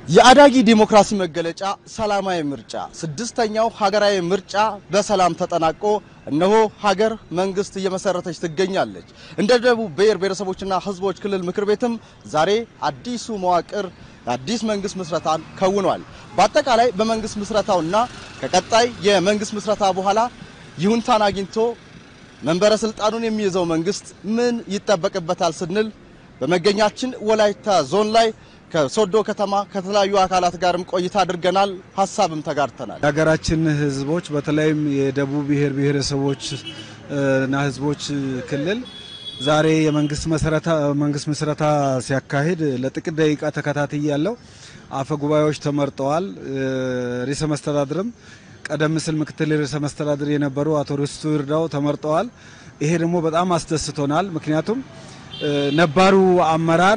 የአዳጊ ዲሞክራሲ መገለጫ ሰላማዊ ምርጫ ስድስተኛው ሀገራዊ ምርጫ በሰላም ተጠናቆ እነሆ ሀገር መንግስት እየመሰረተች ትገኛለች። እንደ ደቡብ ብሔር ብሔረሰቦችና ሕዝቦች ክልል ምክር ቤትም ዛሬ አዲሱ መዋቅር አዲስ መንግስት ምስረታን ከውኗል። በአጠቃላይ በመንግስት ምስረታውና ከቀጣይ የመንግስት ምስረታ በኋላ ይሁንታን አግኝቶ መንበረ ስልጣኑን የሚይዘው መንግስት ምን ይጠበቅበታል ስንል በመገኛችን ወላይታ ዞን ላይ ከሶዶ ከተማ ከተለያዩ አካላት ጋርም ቆይታ አድርገናል። ሀሳብም ተጋርተናል። የሀገራችን ህዝቦች በተለይም የደቡብ ብሔር ብሔረሰቦች እና ህዝቦች ክልል ዛሬ የመንግስት መሰረታ መንግስት ምስረታ ሲያካሂድ ለጥቂት ደቂቃ ተከታትዬ ያለው አፈ ጉባኤዎች ተመርጠዋል። ርዕሰ መስተዳድርም ቀደም ሲል ምክትል ርዕሰ መስተዳድር የነበሩ አቶ ርስቱ ይርዳው ተመርጠዋል። ይሄ ደግሞ በጣም አስደስቶናል። ምክንያቱም ነባሩ አመራር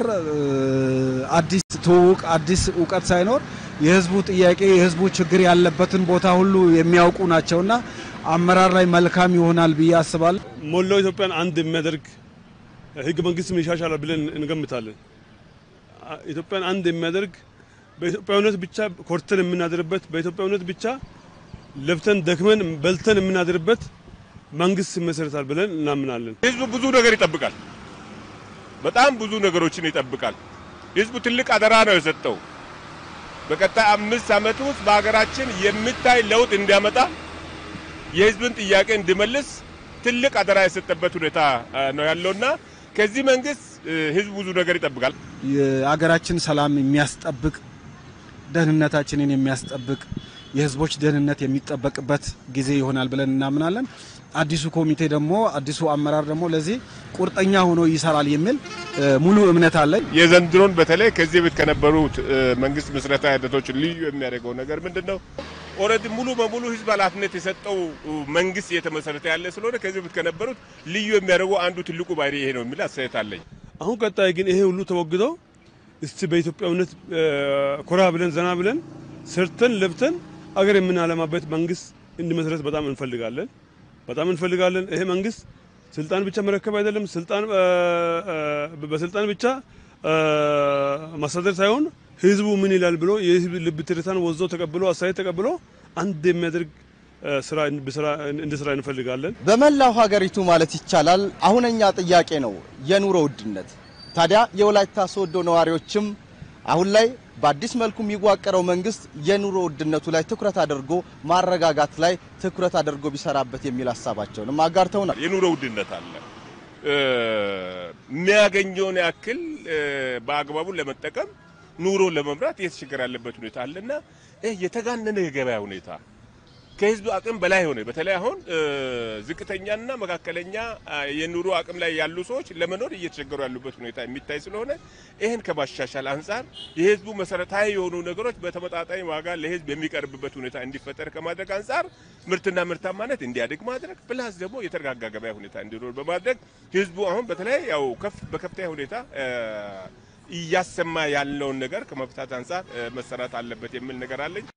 አዲስ ትውውቅ አዲስ እውቀት ሳይኖር የህዝቡ ጥያቄ የህዝቡ ችግር ያለበትን ቦታ ሁሉ የሚያውቁ ናቸውና አመራር ላይ መልካም ይሆናል ብዬ አስባለሁ። ሞላው ኢትዮጵያን አንድ የሚያደርግ ህገ መንግስትም ይሻሻላል ብለን እንገምታለን። ኢትዮጵያን አንድ የሚያደርግ በኢትዮጵያዊነት ብቻ ኮርተን የምናድርበት በኢትዮጵያዊነት ብቻ ለፍተን ደክመን በልተን የምናድርበት መንግስት ይመሰረታል ብለን እናምናለን። ህዝቡ ብዙ ነገር ይጠብቃል። በጣም ብዙ ነገሮችን ይጠብቃል። ህዝቡ ትልቅ አደራ ነው የሰጠው። በቀጣይ አምስት ዓመት ውስጥ በሀገራችን የሚታይ ለውጥ እንዲያመጣ የህዝብን ጥያቄ እንዲመልስ ትልቅ አደራ የሰጠበት ሁኔታ ነው ያለውና ከዚህ መንግስት ህዝብ ብዙ ነገር ይጠብቃል። የሀገራችን ሰላም የሚያስጠብቅ ደህንነታችንን የሚያስጠብቅ የህዝቦች ደህንነት የሚጠበቅበት ጊዜ ይሆናል ብለን እናምናለን። አዲሱ ኮሚቴ ደግሞ አዲሱ አመራር ደግሞ ለዚህ ቁርጠኛ ሆኖ ይሰራል የሚል ሙሉ እምነት አለኝ። የዘንድሮን በተለይ ከዚህ በፊት ከነበሩት መንግስት ምስረታ ሂደቶች ልዩ የሚያደርገው ነገር ምንድን ነው? ኦልሬዲ ሙሉ በሙሉ ህዝብ ኃላፊነት የሰጠው መንግስት እየተመሰረተ ያለ ስለሆነ ከዚህ በፊት ከነበሩት ልዩ የሚያደርገው አንዱ ትልቁ ባህሪ ይሄ ነው የሚል አስተያየት አለኝ። አሁን ቀጣይ ግን ይሄ ሁሉ ተወግዶ እስቲ በኢትዮጵያዊነት ኮራ ብለን ዘና ብለን ሰርተን ለብተን አገር የምናለማበት መንግስት እንዲመሰረት በጣም እንፈልጋለን በጣም እንፈልጋለን። ይሄ መንግስት ስልጣን ብቻ መረከብ አይደለም፣ ስልጣን በስልጣን ብቻ ማስተዳደር ሳይሆን ህዝቡ ምን ይላል ብሎ የህዝብ ልብ ትርታን ወዞ ተቀብሎ አስተያየት ተቀብሎ አንድ የሚያደርግ ስራ እንዲሰራ እንፈልጋለን። በመላው ሀገሪቱ ማለት ይቻላል አሁነኛ ጥያቄ ነው የኑሮ ውድነት። ታዲያ የወላይታ ሶዶ ነዋሪዎችም አሁን ላይ በአዲስ መልኩ የሚዋቀረው መንግስት የኑሮ ውድነቱ ላይ ትኩረት አድርጎ ማረጋጋት ላይ ትኩረት አድርጎ ቢሰራበት የሚል ሀሳባቸውንም አጋርተውናል። የኑሮ ውድነት አለ። የሚያገኘውን ያክል በአግባቡ ለመጠቀም ኑሮ ለመምራት እየተቸገረ ያለበት ሁኔታ አለና ይህ የተጋነነ የገበያ ሁኔታ ከህዝቡ አቅም በላይ ሆነ። በተለይ አሁን ዝቅተኛና መካከለኛ የኑሮ አቅም ላይ ያሉ ሰዎች ለመኖር እየተቸገሩ ያሉበት ሁኔታ የሚታይ ስለሆነ ይህን ከማሻሻል አንጻር የህዝቡ መሰረታዊ የሆኑ ነገሮች በተመጣጣኝ ዋጋ ለህዝብ የሚቀርብበት ሁኔታ እንዲፈጠር ከማድረግ አንጻር ምርትና ምርታማነት እንዲያድግ ማድረግ ፕላስ ደግሞ የተረጋጋ ገበያ ሁኔታ እንዲኖር በማድረግ ህዝቡ አሁን በተለይ ያው ከፍ በከፍተኛ ሁኔታ እያሰማ ያለውን ነገር ከመፍታት አንጻር መሰራት አለበት የሚል ነገር አለኝ።